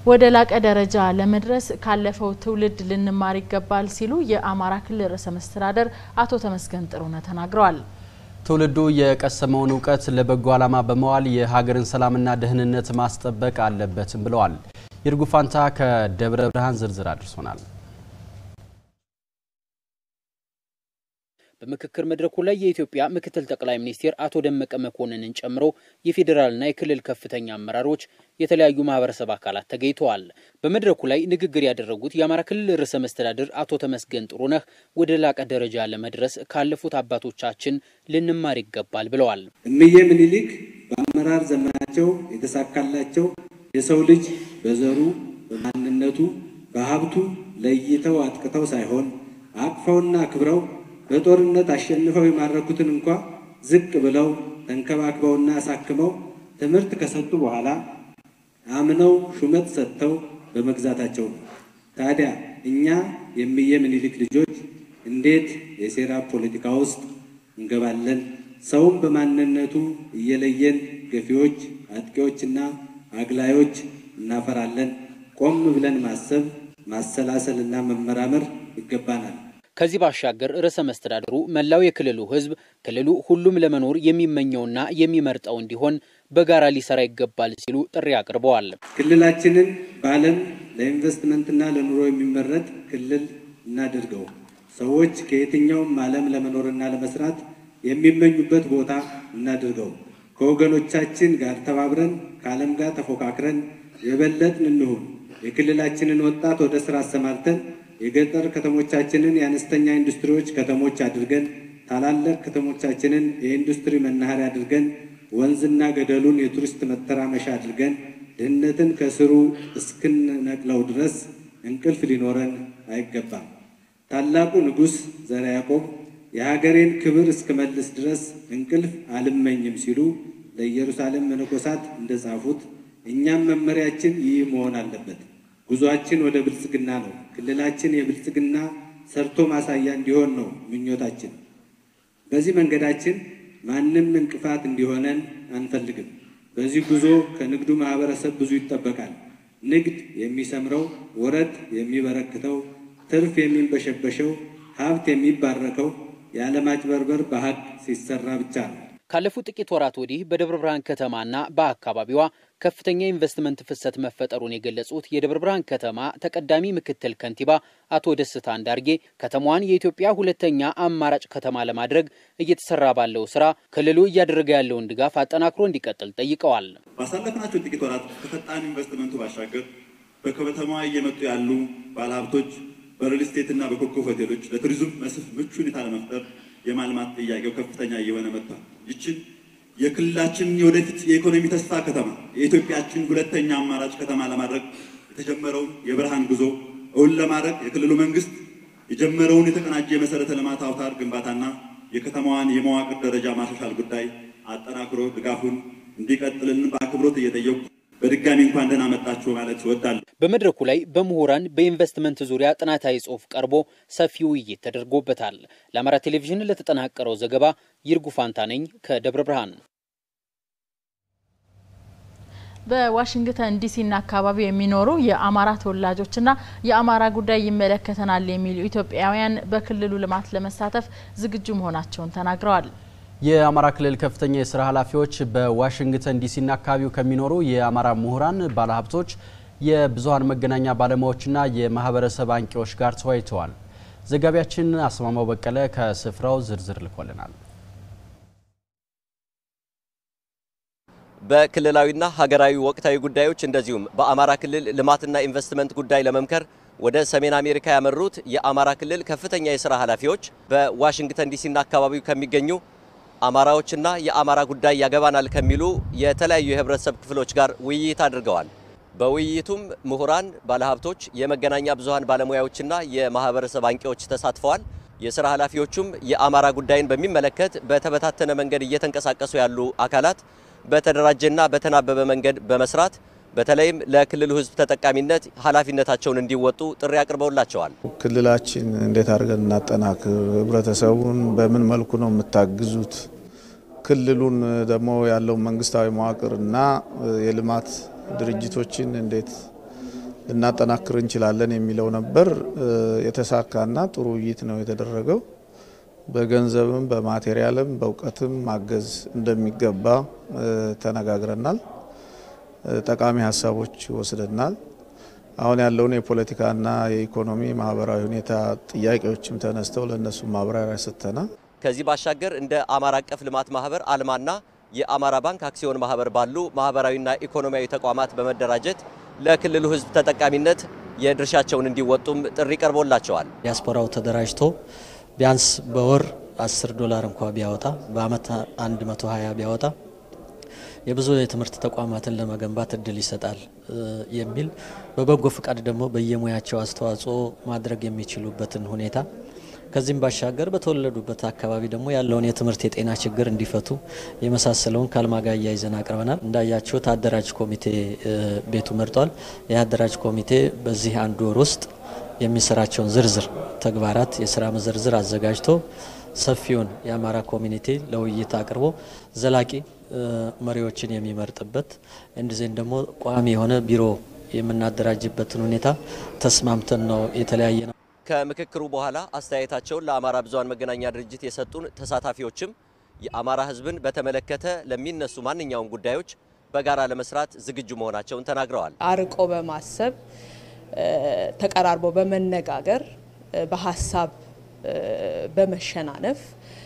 ወደ ላቀ ደረጃ ለመድረስ ካለፈው ትውልድ ልንማር ይገባል ሲሉ የአማራ ክልል ርዕሰ መስተዳደር አቶ ተመስገን ጥሩነህ ተናግረዋል። ትውልዱ የቀሰመውን እውቀት ለበጎ ዓላማ በመዋል የሀገርን ሰላምና ደህንነት ማስጠበቅ አለበትም ብለዋል። ይርጉ ፋንታ ከደብረ ብርሃን ዝርዝር አድርሶናል። በምክክር መድረኩ ላይ የኢትዮጵያ ምክትል ጠቅላይ ሚኒስትር አቶ ደመቀ መኮንንን ጨምሮ የፌዴራልና የክልል ከፍተኛ አመራሮች፣ የተለያዩ ማህበረሰብ አካላት ተገኝተዋል። በመድረኩ ላይ ንግግር ያደረጉት የአማራ ክልል ርዕሰ መስተዳድር አቶ ተመስገን ጥሩነህ ወደ ላቀ ደረጃ ለመድረስ ካለፉት አባቶቻችን ልንማር ይገባል ብለዋል። እምዬ ምኒልክ በአመራር ዘመናቸው የተሳካላቸው የሰው ልጅ በዘሩ፣ በማንነቱ፣ በሀብቱ ለይተው አጥቅተው ሳይሆን አቅፈውና አክብረው በጦርነት አሸንፈው የማረኩትን እንኳ ዝቅ ብለው ተንከባክበውና አሳክመው ትምህርት ከሰጡ በኋላ አምነው ሹመት ሰጥተው በመግዛታቸው ነው። ታዲያ እኛ የእምዬ ምኒልክ ልጆች እንዴት የሴራ ፖለቲካ ውስጥ እንገባለን? ሰውም በማንነቱ እየለየን ገፊዎች፣ አጥቂዎችና አግላዮች እናፈራለን። ቆም ብለን ማሰብ ማሰላሰልና መመራመር ይገባናል። ከዚህ ባሻገር ርዕሰ መስተዳድሩ መላው የክልሉ ሕዝብ ክልሉ ሁሉም ለመኖር የሚመኘውና የሚመርጠው እንዲሆን በጋራ ሊሰራ ይገባል ሲሉ ጥሪ አቅርበዋል። ክልላችንን በዓለም ለኢንቨስትመንትና ለኑሮ የሚመረጥ ክልል እናድርገው። ሰዎች ከየትኛውም ዓለም ለመኖርና ለመስራት የሚመኙበት ቦታ እናድርገው። ከወገኖቻችን ጋር ተባብረን ከዓለም ጋር ተፎካክረን የበለጥን እንሁን። የክልላችንን ወጣት ወደ ስራ አሰማርተን የገጠር ከተሞቻችንን የአነስተኛ ኢንዱስትሪዎች ከተሞች አድርገን ታላላቅ ከተሞቻችንን የኢንዱስትሪ መናኸሪያ አድርገን ወንዝና ገደሉን የቱሪስት መተራመሻ አድርገን ድህነትን ከስሩ እስክንነቅለው ድረስ እንቅልፍ ሊኖረን አይገባም። ታላቁ ንጉሥ ዘርዓ ያዕቆብ የሀገሬን ክብር እስክመልስ ድረስ እንቅልፍ አልመኝም ሲሉ ለኢየሩሳሌም መነኮሳት እንደጻፉት እኛም መመሪያችን ይህ መሆን አለበት። ጉዟችን ወደ ብልጽግና ነው። ክልላችን የብልጽግና ሰርቶ ማሳያ እንዲሆን ነው ምኞታችን። በዚህ መንገዳችን ማንም እንቅፋት እንዲሆነን አንፈልግም። በዚህ ጉዞ ከንግዱ ማህበረሰብ ብዙ ይጠበቃል። ንግድ የሚሰምረው፣ ወረት የሚበረክተው፣ ትርፍ የሚንበሸበሸው፣ ሀብት የሚባረከው ያለማጭበርበር በሀቅ ሲሰራ ብቻ ነው። ካለፉት ጥቂት ወራት ወዲህ በደብረ ብርሃን ከተማና በአካባቢዋ ከፍተኛ የኢንቨስትመንት ፍሰት መፈጠሩን የገለጹት የደብረ ብርሃን ከተማ ተቀዳሚ ምክትል ከንቲባ አቶ ደስታ አንዳርጌ ከተማዋን የኢትዮጵያ ሁለተኛ አማራጭ ከተማ ለማድረግ እየተሰራ ባለው ስራ ክልሉ እያደረገ ያለውን ድጋፍ አጠናክሮ እንዲቀጥል ጠይቀዋል። ባሳለፍናቸው ጥቂት ወራት ከፈጣን ኢንቨስትመንቱ ባሻገር በከተማዋ እየመጡ ያሉ ባለሀብቶች በሪል ስቴትና በኮከብ ሆቴሎች ለቱሪዝም መስህብ ምቹ ሁኔታ ለመፍጠር የማልማት ጥያቄው ከፍተኛ እየሆነ መጥቷል። ይችን የክልላችን የወደፊት የኢኮኖሚ ተስፋ ከተማ የኢትዮጵያችን ሁለተኛ አማራጭ ከተማ ለማድረግ የተጀመረውን የብርሃን ጉዞ እውን ለማድረግ የክልሉ መንግስት የጀመረውን የተቀናጀ የመሰረተ ልማት አውታር ግንባታና የከተማዋን የመዋቅር ደረጃ ማሻሻል ጉዳይ አጠናክሮ ድጋፉን እንዲቀጥልን በአክብሮት እየጠየቁ በድጋሚ እንኳን ደህና መጣችሁ ማለት እወዳለሁ። በመድረኩ ላይ በምሁራን በኢንቨስትመንት ዙሪያ ጥናታዊ ጽሑፍ ቀርቦ ሰፊ ውይይት ተደርጎበታል። ለአማራ ቴሌቪዥን ለተጠናቀረው ዘገባ ይርጉ ፋንታ ነኝ ከደብረ ብርሃን። በዋሽንግተን ዲሲና አካባቢ የሚኖሩ የአማራ ተወላጆችና የአማራ ጉዳይ ይመለከተናል የሚሉ ኢትዮጵያውያን በክልሉ ልማት ለመሳተፍ ዝግጁ መሆናቸውን ተናግረዋል። የአማራ ክልል ከፍተኛ የስራ ኃላፊዎች በዋሽንግተን ዲሲና አካባቢው ከሚኖሩ የአማራ ምሁራን፣ ባለሀብቶች፣ የብዙሀን መገናኛ ባለሙያዎችና የማህበረሰብ አንቂዎች ጋር ተወያይተዋል። ዘጋቢያችን አስማማው በቀለ ከስፍራው ዝርዝር ልኮልናል። በክልላዊና ሀገራዊ ወቅታዊ ጉዳዮች እንደዚሁም በአማራ ክልል ልማትና ኢንቨስትመንት ጉዳይ ለመምከር ወደ ሰሜን አሜሪካ ያመሩት የአማራ ክልል ከፍተኛ የስራ ኃላፊዎች በዋሽንግተን ዲሲና አካባቢው ከሚገኙ አማራዎችና የአማራ ጉዳይ ያገባናል ከሚሉ የተለያዩ የህብረተሰብ ክፍሎች ጋር ውይይት አድርገዋል። በውይይቱም ምሁራን፣ ባለሀብቶች፣ የመገናኛ ብዙሃን ባለሙያዎችና የማህበረሰብ አንቂዎች ተሳትፈዋል። የስራ ኃላፊዎቹም የአማራ ጉዳይን በሚመለከት በተበታተነ መንገድ እየተንቀሳቀሱ ያሉ አካላት በተደራጀና በተናበበ መንገድ በመስራት በተለይም ለክልሉ ህዝብ ተጠቃሚነት ኃላፊነታቸውን እንዲወጡ ጥሪ አቅርበውላቸዋል። ክልላችን እንዴት አድርገን እናጠናክር? ህብረተሰቡን በምን መልኩ ነው የምታግዙት? ክልሉን ደግሞ ያለው መንግስታዊ መዋቅር እና የልማት ድርጅቶችን እንዴት ልናጠናክር እንችላለን የሚለው ነበር። የተሳካና ጥሩ ውይይት ነው የተደረገው። በገንዘብም በማቴሪያልም በእውቀትም ማገዝ እንደሚገባ ተነጋግረናል። ጠቃሚ ሀሳቦች ወስደናል። አሁን ያለውን የፖለቲካና የኢኮኖሚ ማህበራዊ ሁኔታ ጥያቄዎችም ተነስተው ለእነሱ ማብራሪያ ሰጥተናል። ከዚህ ባሻገር እንደ አማራ አቀፍ ልማት ማህበር አልማና የአማራ ባንክ አክሲዮን ማህበር ባሉ ማህበራዊና ኢኮኖሚያዊ ተቋማት በመደራጀት ለክልሉ ሕዝብ ተጠቃሚነት የድርሻቸውን እንዲወጡም ጥሪ ቀርቦላቸዋል። ዲያስፖራው ተደራጅቶ ቢያንስ በወር 10 ዶላር እንኳ ቢያወጣ በአመት 120 ቢያወጣ የብዙ የትምህርት ተቋማትን ለመገንባት እድል ይሰጣል የሚል በበጎ ፍቃድ ደግሞ በየሙያቸው አስተዋጽኦ ማድረግ የሚችሉበትን ሁኔታ ከዚህም ባሻገር በተወለዱበት አካባቢ ደግሞ ያለውን የትምህርት የጤና ችግር እንዲፈቱ የመሳሰለውን ከአልማ ጋር እያይዘን አቅርበናል። እንዳያችሁት አደራጅ ኮሚቴ ቤቱ መርጧል። ይህ አደራጅ ኮሚቴ በዚህ አንድ ወር ውስጥ የሚሰራቸውን ዝርዝር ተግባራት የስራ መዘርዝር አዘጋጅቶ ሰፊውን የአማራ ኮሚኒቲ ለውይይት አቅርቦ ዘላቂ መሪዎችን የሚመርጥበት እንዲዜን ደግሞ ቋሚ የሆነ ቢሮ የምናደራጅበትን ሁኔታ ተስማምተን ነው የተለያየ ነው። ከምክክሩ በኋላ አስተያየታቸውን ለአማራ ብዙኃን መገናኛ ድርጅት የሰጡን ተሳታፊዎችም የአማራ ሕዝብን በተመለከተ ለሚነሱ ማንኛውም ጉዳዮች በጋራ ለመስራት ዝግጁ መሆናቸውን ተናግረዋል። አርቆ በማሰብ ተቀራርቦ በመነጋገር በሀሳብ በመሸናነፍ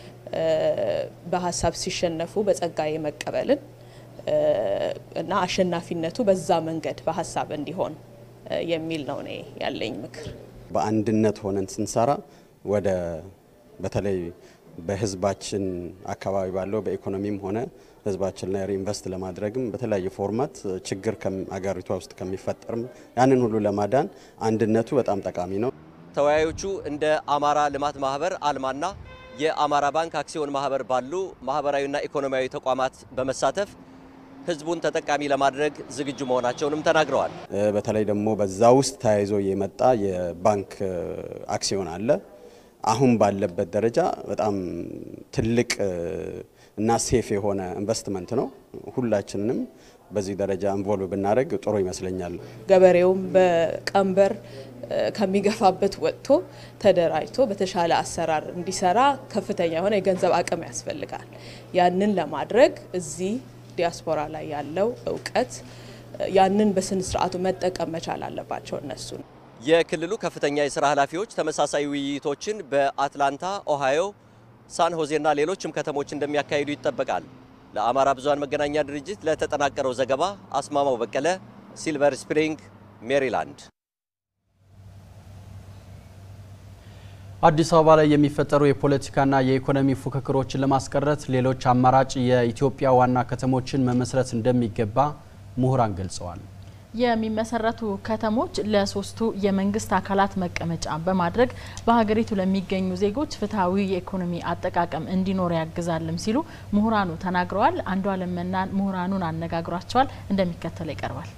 በሀሳብ ሲሸነፉ በጸጋ የመቀበልን እና አሸናፊነቱ በዛ መንገድ በሀሳብ እንዲሆን የሚል ነው እኔ ያለኝ ምክር። በአንድነት ሆነን ስንሰራ ወደ በተለይ በህዝባችን አካባቢ ባለው በኢኮኖሚም ሆነ ህዝባችን ላይ ሪኢንቨስት ለማድረግም በተለያየ ፎርማት ችግር አገሪቷ ውስጥ ከሚፈጠርም ያንን ሁሉ ለማዳን አንድነቱ በጣም ጠቃሚ ነው። ተወያዮቹ እንደ አማራ ልማት ማህበር አልማና የአማራ ባንክ አክሲዮን ማህበር ባሉ ማህበራዊና ኢኮኖሚያዊ ተቋማት በመሳተፍ ህዝቡን ተጠቃሚ ለማድረግ ዝግጁ መሆናቸውንም ተናግረዋል። በተለይ ደግሞ በዛ ውስጥ ተያይዞ የመጣ የባንክ አክሲዮን አለ። አሁን ባለበት ደረጃ በጣም ትልቅ እና ሴፍ የሆነ ኢንቨስትመንት ነው። ሁላችንንም በዚህ ደረጃ ኢንቮልቭ ብናደርግ ጥሩ ይመስለኛል። ገበሬውም በቀንበር ከሚገፋበት ወጥቶ ተደራጅቶ በተሻለ አሰራር እንዲሰራ ከፍተኛ የሆነ የገንዘብ አቅም ያስፈልጋል። ያንን ለማድረግ እዚህ ዲያስፖራ ላይ ያለው እውቀት ያንን በስነ ስርዓቱ መጠቀም መቻል አለባቸው እነሱ ነው። የክልሉ ከፍተኛ የስራ ኃላፊዎች ተመሳሳይ ውይይቶችን በአትላንታ፣ ኦሃዮ፣ ሳን ሆዜና ሌሎችም ከተሞች እንደሚያካሂዱ ይጠበቃል። ለአማራ ብዙኃን መገናኛ ድርጅት ለተጠናቀረው ዘገባ አስማማው በቀለ፣ ሲልቨር ስፕሪንግ ሜሪላንድ። አዲስ አበባ ላይ የሚፈጠሩ የፖለቲካና የኢኮኖሚ ፉክክሮችን ለማስቀረት ሌሎች አማራጭ የኢትዮጵያ ዋና ከተሞችን መመስረት እንደሚገባ ምሁራን ገልጸዋል። የሚመሰረቱ ከተሞች ለሶስቱ የመንግስት አካላት መቀመጫ በማድረግ በሀገሪቱ ለሚገኙ ዜጎች ፍትሐዊ የኢኮኖሚ አጠቃቀም እንዲኖር ያግዛልም ሲሉ ምሁራኑ ተናግረዋል። አንዱ አለመናን ምሁራኑን አነጋግሯቸዋል፣ እንደሚከተለው ይቀርባል።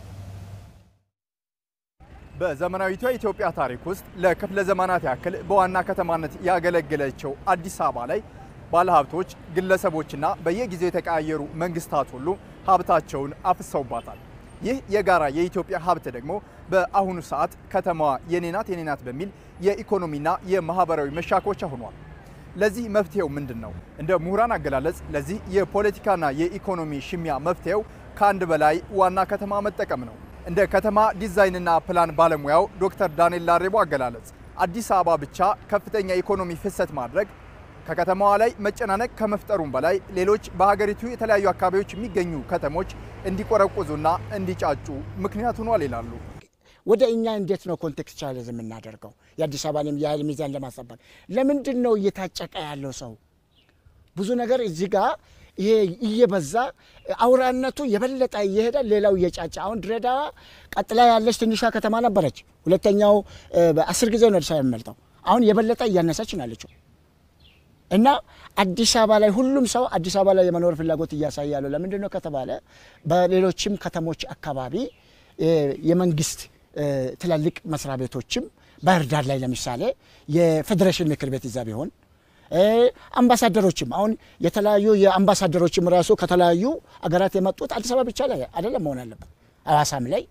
በዘመናዊቷ የኢትዮጵያ ታሪክ ውስጥ ለክፍለ ዘመናት ያክል በዋና ከተማነት ያገለገለችው አዲስ አበባ ላይ ባለሀብቶች፣ ግለሰቦችና በየጊዜው የተቀያየሩ መንግስታት ሁሉ ሀብታቸውን አፍሰውባታል። ይህ የጋራ የኢትዮጵያ ሀብት ደግሞ በአሁኑ ሰዓት ከተማዋ የኔናት የኔናት በሚል የኢኮኖሚና የማህበራዊ መሻኮቻ ሆኗል። ለዚህ መፍትሄው ምንድን ነው? እንደ ምሁራን አገላለጽ ለዚህ የፖለቲካና የኢኮኖሚ ሽሚያ መፍትሄው ከአንድ በላይ ዋና ከተማ መጠቀም ነው። እንደ ከተማ ዲዛይንና ፕላን ባለሙያው ዶክተር ዳንኤል ላሬቦ አገላለጽ አዲስ አበባ ብቻ ከፍተኛ የኢኮኖሚ ፍሰት ማድረግ ከከተማዋ ላይ መጨናነቅ ከመፍጠሩም በላይ ሌሎች በሀገሪቱ የተለያዩ አካባቢዎች የሚገኙ ከተሞች እንዲቆረቁዙና እንዲጫጩ ምክንያት ሆኗል ይላሉ። ወደ እኛ እንዴት ነው ኮንቴክስቹዋሊዝም የምናደርገው? የአዲስ አበባንም የኃይል ሚዛን ለማስጠበቅ ለምንድን ነው እየታጨቀ ያለው ሰው? ብዙ ነገር እዚህ ጋር ይሄ እየበዛ አውራነቱ የበለጠ እየሄደ ሌላው እየጫጫ አሁን ድሬዳዋ ቀጥላ ያለች ትንሿ ከተማ ነበረች። ሁለተኛው በአስር ጊዜ ነው አዲስ አበባ የሚመልጠው። አሁን የበለጠ እያነሰች ነው ያለችው እና አዲስ አበባ ላይ ሁሉም ሰው አዲስ አበባ ላይ የመኖር ፍላጎት እያሳየ ያለው ለምንድን ነው ከተባለ በሌሎችም ከተሞች አካባቢ የመንግስት ትላልቅ መስሪያ ቤቶችም ባህር ዳር ላይ ለምሳሌ የፌዴሬሽን ምክር ቤት እዛ ቢሆን አምባሳደሮችም አሁን የተለያዩ የአምባሳደሮችም ራሱ ከተለያዩ አገራት የመጡት አዲስ አበባ ብቻ ላይ አይደለም መሆን አለበት። ሐዋሳም ላይ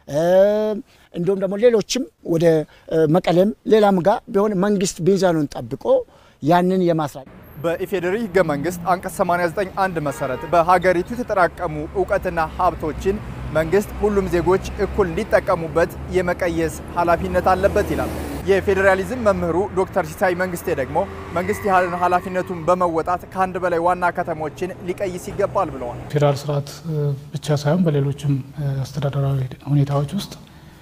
እንዲሁም ደግሞ ሌሎችም ወደ መቀሌም ሌላም ጋር ቢሆን መንግስት ሚዛኑን ጠብቆ ያንን የማስራት በኢፌዴሪ ህገ መንግስት አንቀጽ 89 አንድ መሰረት በሀገሪቱ የተጠራቀሙ እውቀትና ሀብቶችን መንግስት ሁሉም ዜጎች እኩል እንዲጠቀሙበት የመቀየስ ኃላፊነት አለበት ይላል። የፌዴራሊዝም መምህሩ ዶክተር ሲሳይ መንግስቴ ደግሞ መንግስት ያህልን ኃላፊነቱን በመወጣት ከአንድ በላይ ዋና ከተሞችን ሊቀይስ ይገባል ብለዋል። ፌዴራል ስርዓት ብቻ ሳይሆን በሌሎችም አስተዳደራዊ ሁኔታዎች ውስጥ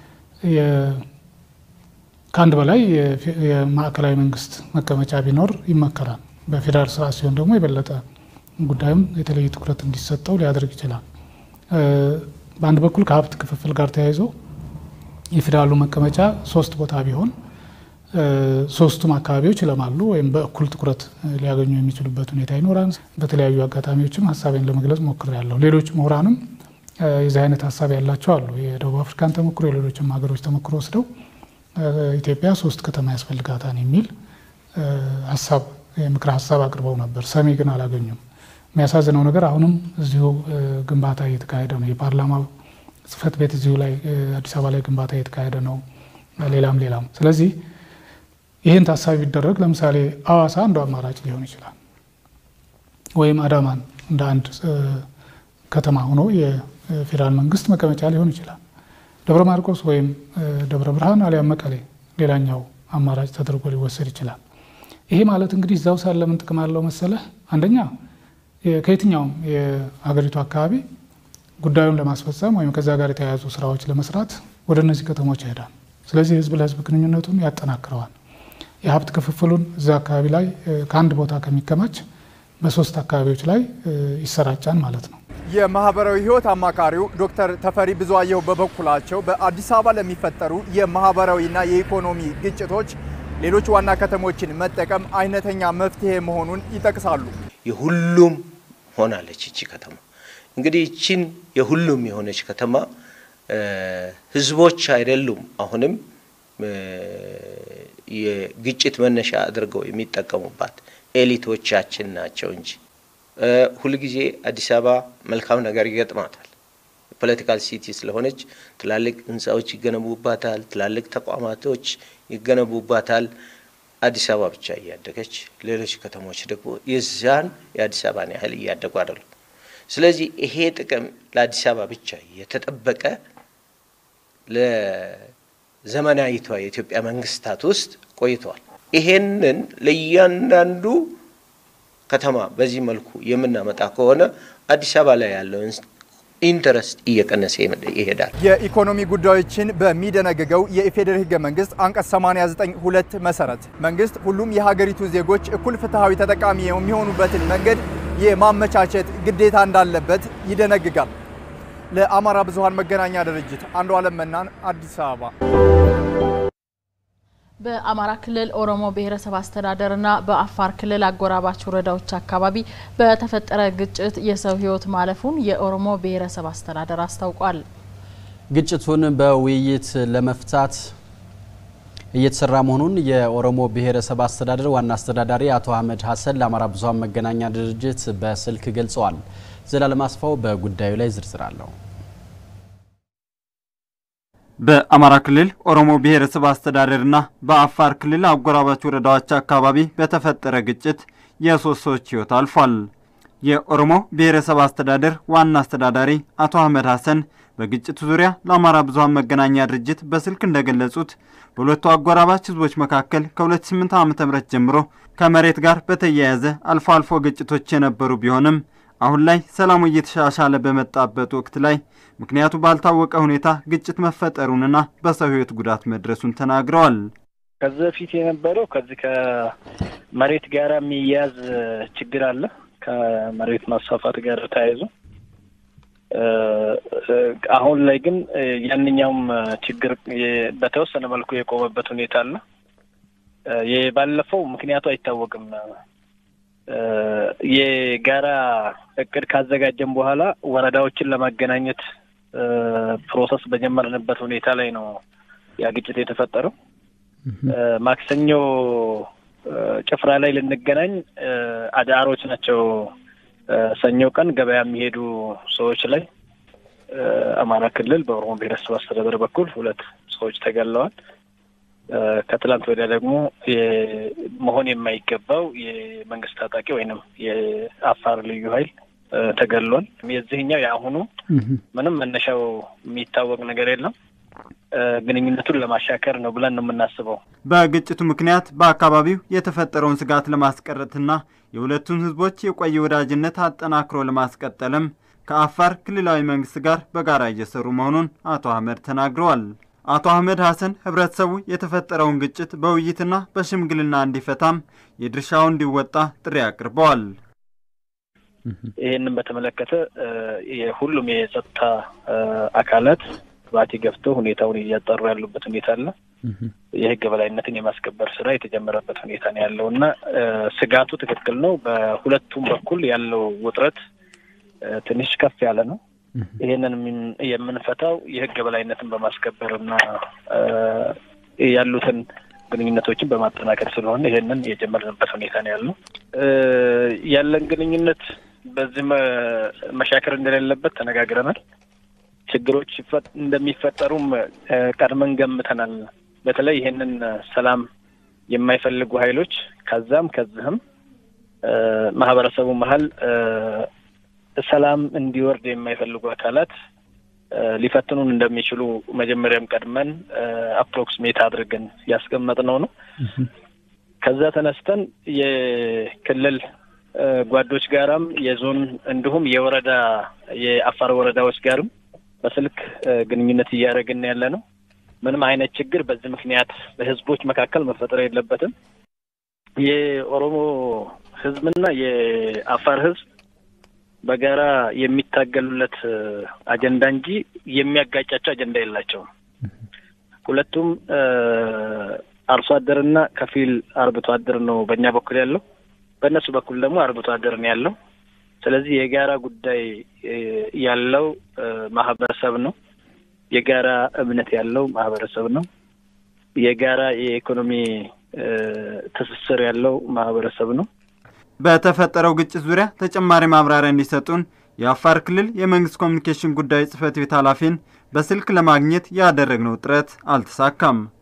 ከአንድ በላይ የማዕከላዊ መንግስት መቀመጫ ቢኖር ይመከራል። በፌዴራል ስርዓት ሲሆን ደግሞ የበለጠ ጉዳዩም የተለየ ትኩረት እንዲሰጠው ሊያደርግ ይችላል። በአንድ በኩል ከሀብት ክፍፍል ጋር ተያይዞ የፌዴራሉ መቀመጫ ሶስት ቦታ ቢሆን ሶስቱም አካባቢዎች ይለማሉ ወይም በእኩል ትኩረት ሊያገኙ የሚችሉበት ሁኔታ ይኖራል። በተለያዩ አጋጣሚዎችም ሀሳቤን ለመግለጽ ሞክሬያለሁ። ሌሎች ምሁራንም የዚህ አይነት ሀሳብ ያላቸው አሉ። የደቡብ አፍሪካን ተሞክሮ የሌሎችም ሀገሮች ተሞክሮ ወስደው ኢትዮጵያ ሶስት ከተማ ያስፈልጋታል የሚል ሀሳብ የምክር ሀሳብ አቅርበው ነበር። ሰሚ ግን አላገኙም። የሚያሳዝነው ነገር አሁንም እዚሁ ግንባታ እየተካሄደ ነው። የፓርላማ ጽህፈት ቤት እዚሁ ላይ አዲስ አበባ ላይ ግንባታ እየተካሄደ ነው። ሌላም ሌላም። ስለዚህ ይህን ታሳቢ ቢደረግ ለምሳሌ አዋሳ አንዱ አማራጭ ሊሆን ይችላል። ወይም አዳማን እንደ አንድ ከተማ ሆኖ የፌዴራል መንግስት መቀመጫ ሊሆን ይችላል። ደብረ ማርቆስ ወይም ደብረ ብርሃን አሊያም መቀሌ ሌላኛው አማራጭ ተደርጎ ሊወሰድ ይችላል። ይሄ ማለት እንግዲህ እዛው ሳለ ምን ጥቅም አለው መሰለህ? አንደኛ ከየትኛውም የሀገሪቱ አካባቢ ጉዳዩን ለማስፈጸም ወይም ከዛ ጋር የተያያዙ ስራዎች ለመስራት ወደ እነዚህ ከተሞች ይሄዳል። ስለዚህ ህዝብ ለህዝብ ግንኙነቱን ያጠናክረዋል። የሀብት ክፍፍሉን እዛ አካባቢ ላይ ከአንድ ቦታ ከሚከማች በሶስት አካባቢዎች ላይ ይሰራጫል ማለት ነው። የማህበራዊ ህይወት አማካሪው ዶክተር ተፈሪ ብዙአየሁ በበኩላቸው በአዲስ አበባ ለሚፈጠሩ የማህበራዊና የኢኮኖሚ ግጭቶች ሌሎች ዋና ከተሞችን መጠቀም አይነተኛ መፍትሄ መሆኑን ይጠቅሳሉ። የሁሉም ሆናለች ይቺ ከተማ። እንግዲህ ይቺን የሁሉም የሆነች ከተማ ህዝቦች አይደሉም አሁንም የግጭት መነሻ አድርገው የሚጠቀሙባት ኤሊቶቻችን ናቸው እንጂ ሁልጊዜ አዲስ አበባ መልካም ነገር ይገጥማታል። ፖለቲካል ሲቲ ስለሆነች ትላልቅ ህንፃዎች ይገነቡባታል፣ ትላልቅ ተቋማቶች ይገነቡባታል። አዲስ አበባ ብቻ እያደገች ሌሎች ከተሞች ደግሞ የዛን የአዲስ አበባን ያህል እያደጉ አይደሉም። ስለዚህ ይሄ ጥቅም ለአዲስ አበባ ብቻ የተጠበቀ ለዘመናዊቷ የኢትዮጵያ መንግስታት ውስጥ ቆይተዋል። ይሄንን ለእያንዳንዱ ከተማ በዚህ መልኩ የምናመጣ ከሆነ አዲስ አበባ ላይ ያለውን ኢንተረስት እየቀነሰ ይሄዳል። የኢኮኖሚ ጉዳዮችን በሚደነግገው የኢፌዴሪ ህገ መንግስት አንቀጽ 89 ሁለት መሰረት መንግስት ሁሉም የሀገሪቱ ዜጎች እኩል ፍትሐዊ ተጠቃሚ የሚሆኑበትን መንገድ የማመቻቸት ግዴታ እንዳለበት ይደነግጋል። ለአማራ ብዙሃን መገናኛ ድርጅት አንዱ አለም መናን አዲስ አበባ። በአማራ ክልል ኦሮሞ ብሔረሰብ አስተዳደርና በአፋር ክልል አጎራባች ወረዳዎች አካባቢ በተፈጠረ ግጭት የሰው ህይወት ማለፉን የኦሮሞ ብሔረሰብ አስተዳደር አስታውቋል። ግጭቱን በውይይት ለመፍታት እየተሰራ መሆኑን የኦሮሞ ብሔረሰብ አስተዳደር ዋና አስተዳዳሪ አቶ አህመድ ሀሰን ለአማራ ብዙሃን መገናኛ ድርጅት በስልክ ገልጸዋል። ዘላለም አስፋው በጉዳዩ ላይ ዝርዝር አለው። በአማራ ክልል ኦሮሞ ብሔረሰብ አስተዳደርና በአፋር ክልል አጎራባች ወረዳዎች አካባቢ በተፈጠረ ግጭት የሶስት ሰዎች ህይወት አልፏል። የኦሮሞ ብሔረሰብ አስተዳደር ዋና አስተዳዳሪ አቶ አህመድ ሀሰን በግጭቱ ዙሪያ ለአማራ ብዙሃን መገናኛ ድርጅት በስልክ እንደገለጹት በሁለቱ አጎራባች ህዝቦች መካከል ከ2008 ዓ.ም ጀምሮ ከመሬት ጋር በተያያዘ አልፎ አልፎ ግጭቶች የነበሩ ቢሆንም አሁን ላይ ሰላሙ እየተሻሻለ በመጣበት ወቅት ላይ ምክንያቱ ባልታወቀ ሁኔታ ግጭት መፈጠሩንና በሰው ህይወት ጉዳት መድረሱን ተናግረዋል። ከዚህ በፊት የነበረው ከዚህ ከመሬት ጋር የሚያያዝ ችግር አለ። ከመሬት ማስፋፋት ጋር ተያይዞ አሁን ላይ ግን ያንኛውም ችግር በተወሰነ መልኩ የቆመበት ሁኔታ አለ። የባለፈው ምክንያቱ አይታወቅም። የጋራ እቅድ ካዘጋጀን በኋላ ወረዳዎችን ለማገናኘት ፕሮሰስ በጀመርንበት ሁኔታ ላይ ነው ያ ግጭት የተፈጠረው። ማክሰኞ ጭፍራ ላይ ልንገናኝ አዳሮች ናቸው። ሰኞ ቀን ገበያ የሚሄዱ ሰዎች ላይ በአማራ ክልል በኦሮሞ ብሔረሰብ አስተዳደር በኩል ሁለት ሰዎች ተገለዋል። ከትላንት ወዲያ ደግሞ መሆን የማይገባው የመንግስት ታጣቂ ወይንም የአፋር ልዩ ኃይል ተገሏል። የዚህኛው የአሁኑ ምንም መነሻው የሚታወቅ ነገር የለም። ግንኙነቱን ለማሻከር ነው ብለን ነው የምናስበው። በግጭቱ ምክንያት በአካባቢው የተፈጠረውን ስጋት ለማስቀረትና የሁለቱን ህዝቦች የቆየ ወዳጅነት አጠናክሮ ለማስቀጠልም ከአፋር ክልላዊ መንግስት ጋር በጋራ እየሰሩ መሆኑን አቶ አህመድ ተናግረዋል። አቶ አህመድ ሀሰን ህብረተሰቡ የተፈጠረውን ግጭት በውይይትና በሽምግልና እንዲፈታም የድርሻውን እንዲወጣ ጥሪ አቅርበዋል። ይህንን በተመለከተ የሁሉም የጸጥታ አካላት ባቲ ገብተው ሁኔታውን እያጠሩ ያሉበት ሁኔታ አለ። የህግ በላይነትን የማስከበር ስራ የተጀመረበት ሁኔታ ነው ያለው እና ስጋቱ ትክክል ነው። በሁለቱም በኩል ያለው ውጥረት ትንሽ ከፍ ያለ ነው። ይህንን የምንፈታው የህግ በላይነትን በማስከበር እና ያሉትን ግንኙነቶችን በማጠናከር ስለሆነ ይህንን የጀመርንበት ሁኔታ ነው ያለው። ያለን ግንኙነት በዚህ መሻከር እንደሌለበት ተነጋግረናል። ችግሮች እንደሚፈጠሩም ቀድመን ገምተናል። በተለይ ይህንን ሰላም የማይፈልጉ ኃይሎች ከዛም ከዚህም ማህበረሰቡ መሀል ሰላም እንዲወርድ የማይፈልጉ አካላት ሊፈትኑን እንደሚችሉ መጀመሪያም ቀድመን አፕሮክሲሜት አድርገን ያስቀመጥነው ነው። ከዛ ተነስተን የክልል ጓዶች ጋራም የዞን እንዲሁም የወረዳ የአፋር ወረዳዎች ጋርም በስልክ ግንኙነት እያደረግን ያለ ነው። ምንም አይነት ችግር በዚህ ምክንያት በህዝቦች መካከል መፈጠር የለበትም። የኦሮሞ ህዝብና የአፋር ህዝብ በጋራ የሚታገሉለት አጀንዳ እንጂ የሚያጋጫቸው አጀንዳ የላቸውም። ሁለቱም አርሶ አደርና ከፊል አርብቶ አደር ነው በእኛ በኩል ያለው፣ በእነሱ በኩል ደግሞ አርብቶ አደር ነው ያለው። ስለዚህ የጋራ ጉዳይ ያለው ማህበረሰብ ነው። የጋራ እምነት ያለው ማህበረሰብ ነው። የጋራ የኢኮኖሚ ትስስር ያለው ማህበረሰብ ነው። በተፈጠረው ግጭት ዙሪያ ተጨማሪ ማብራሪያ እንዲሰጡን የአፋር ክልል የመንግስት ኮሚኒኬሽን ጉዳዮች ጽህፈት ቤት ኃላፊን በስልክ ለማግኘት ያደረግነው ጥረት አልተሳካም።